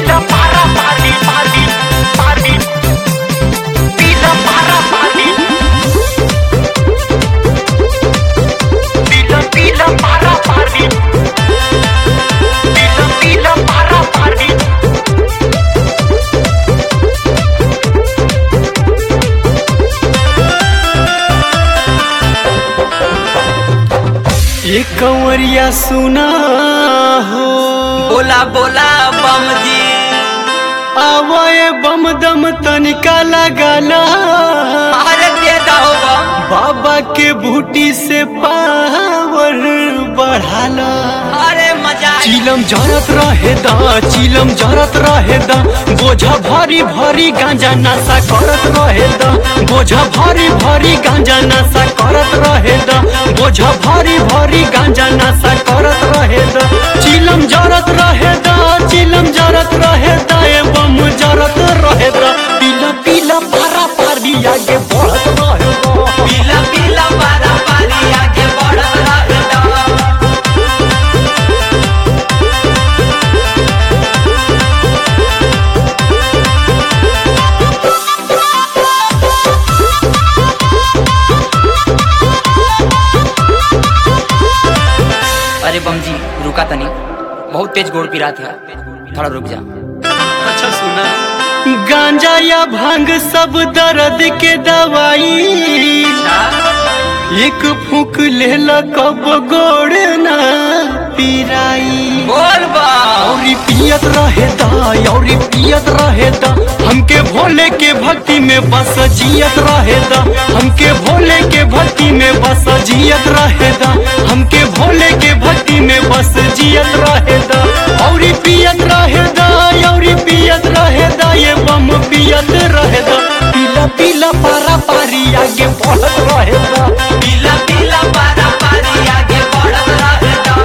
Pila para pali pali pali Pila para pali Pila pila para pali Pila pila para pali ये कंवरिया सुना हो बोला बोला बम जी आवाए बम दम तनिका लगाला अरे दे दो बम बाबा के बूटी से पावर बढ़ाला अरे मजा आई। चिलम जरत रहे दा चिलम जरत रहे दा बोझा भारी भारी गांजा नशा करत रहे दा बोझा भारी भारी गांजा नशा करत रहे दा बोझा भारी भारी गांजा नशा करत रहे दा चिलम जरत रहे दा चिलम जरत रहे दा एवं जरत रहे दा पीला पीला पारा पारी आगे बढ़त रहे दा पीला पीला पारा पारी आगे बढ़त रहे दो। अरे बम जी रुका तनी बहुत तेज गोड़ पिरा था थोड़ा रुक जा अच्छा सुना गांजा या भांग सब दर्द के दवाई एक फूक लेला कब गोड़ ना पिराई बोल बा औरी पियत रहे दा औरी पियत रहे दा हमके भोले के भक्ति में बस जियत रहे दा हमके भोले के भक्ति में बस जियत रहे दा हमके भोले के भक्ति में बस जियत रहे दा औरी पियत रहे दा औरी पियत रहे दा ये बम पियत रहे दा पीला पीला पारा पारी आगे बढ़त रहे दा पीला पीला पारा पारी आगे बढ़त रहे दो।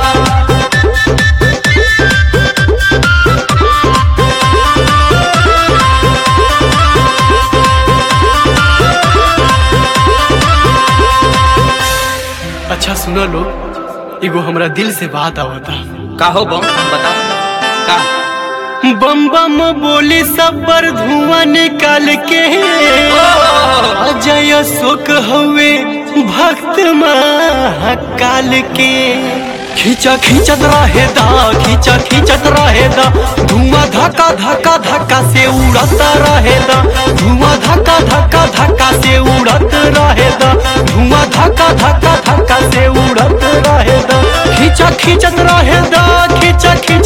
अच्छा सुनो लो एगो हमरा दिल से बात आवता का हो बम बताओ का बम बम बोली सब पर धुआं निकाल के अजय शोक हवे भक्त महाकाल के खींचा खींचत रहे दा खींचा खींचत रहे दा धुआं धक्का धक्का धक्का से उड़त रहे दा धुआं धक्का धक्का धक्का से उड़त रहे दा धुआं धक्का धक्का धक्का से उड़त रहे दा खींचा खींचत रहे दा खींचा खींच